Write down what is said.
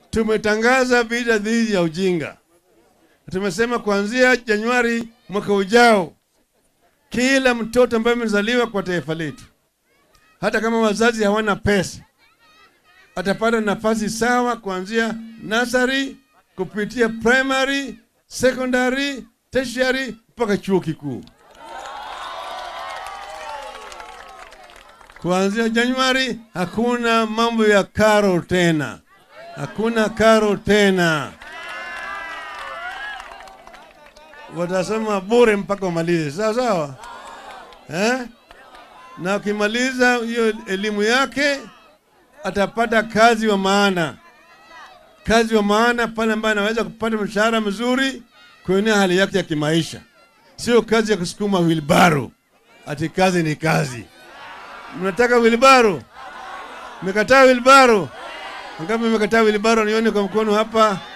tumetangaza vita dhidi ya ujinga. Tumesema kuanzia Januari mwaka ujao, kila mtoto ambaye amezaliwa kwa taifa letu, hata kama wazazi hawana pesa, atapata nafasi sawa kuanzia nursery kupitia primary, secondary, tertiary mpaka chuo kikuu. Kuanzia Januari hakuna mambo ya karo tena, hakuna karo tena. Watasoma bure mpaka wamalize, sawa sawa, eh? Na ukimaliza hiyo elimu yake atapata kazi wa maana, kazi wa maana pale ambaye anaweza kupata mshahara mzuri kuenea hali yake ya kimaisha, sio kazi ya kusukuma wilbaro. Ati kazi ni kazi. Mnataka wilbaro? Mmekataa wilbaro? Ngapi mmekataa wilbaro? Nione kwa mkono hapa.